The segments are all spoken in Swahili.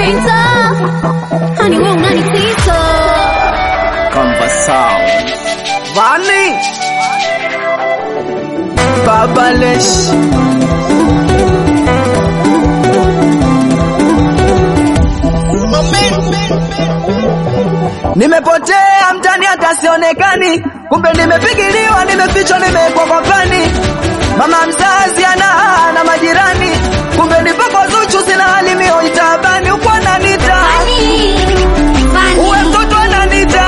unanipita hani we unanipita Conversão. Vani. Babalesh. Nimepotea mtani hata sionekani, kumbe nimepigiliwa, nimefichwa, nimewekwa kwa pani. Mama mzazi ana na majirani, kumbe nipo kwa Zuchu, sina hali mio itabani, uko ananita uwe mtoto ananita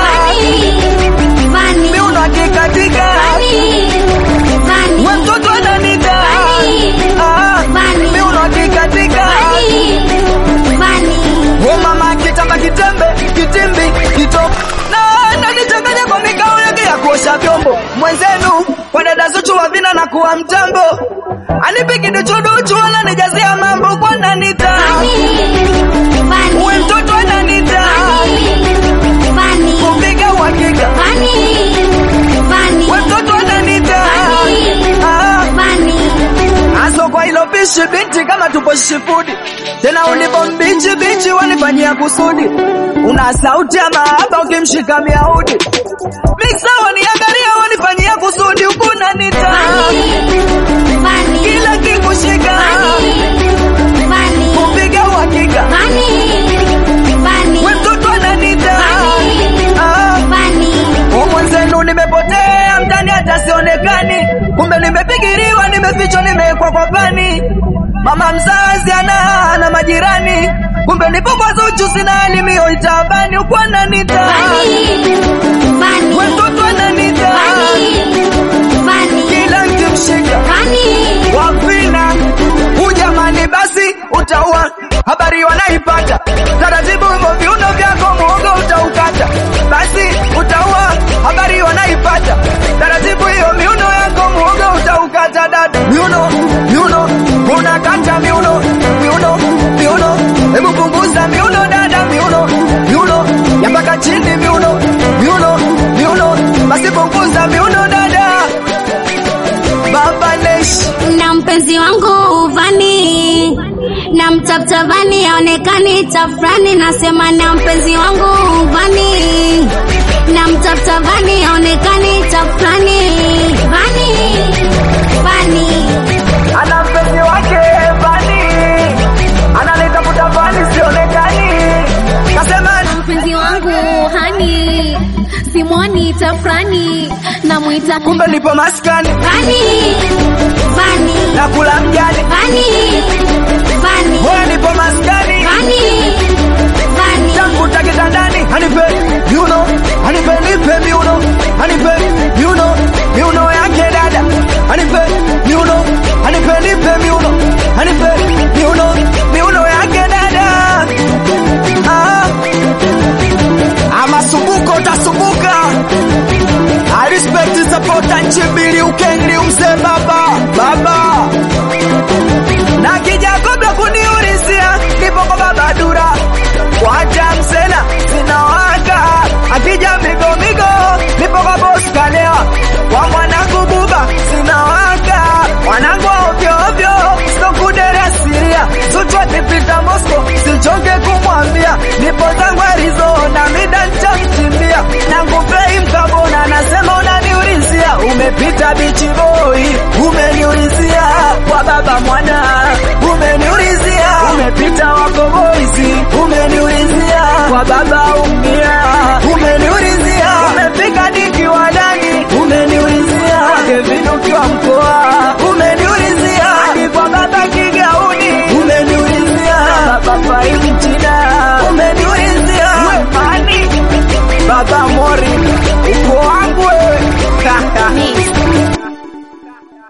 miuno akikatika uwe mtoto ananita Ah, miuno akikatika Wo mama kitamba kitembe kitimbi kito na nanichanganya kwa mikao yake ya kuosha vyombo mwenzenu kwa dada Zuchu wa vina na kuwa mtambo anipiki duchuduchu ananijazia mambo kwa nanita uwe mtoto ananita kupiga uhakika uwe mtoto ananita Ah, Aso kwa hilo pishi binti kama tupo shifudi tena ulipo mbichi bichi wanifanyia kusudi una sauti ya mahaba ukimshika miaudi miksa waniangalia wanifanyia kusudi ukuna nita kila kikushika kupiga uhakika we mtoto ananita Ah, umwenzenu nimepotea mtani hata sionekani kumbe nimepigiriwa nimefichwa nimewekwa kwa pani mama mzazi ana na majirani kumbe nipo kwa Zuchu sina elimio itabani uko ananita we mtoto ananita kila nkimshika wafina ujamani basi utaua habari wanaipata taratibu hivyo viuno vyako muogo utaukata basi utaua habari wanaipata taratibu hiyo miuno yako muogo utaukata dada miuno miuno unakata miuno miuno miuno hebu punguza miuno dada miuno miuno ya mpaka chini miuno miuno miuno basi punguza miuno dada baba Lesh na mpenzi wangu Vani na mtafuta Vani aonekani tafrani, nasema na mpenzi wangu Vani na mtafuta Vani aonekani tafrani. Vani Vani ana mpenzi wake Vani, analitafuta Vani sionekani, kasema mpenzi wangu Hani simwoni tafrani, namwita kumbe nipo maskani Vani Vani na kula mjani, Vani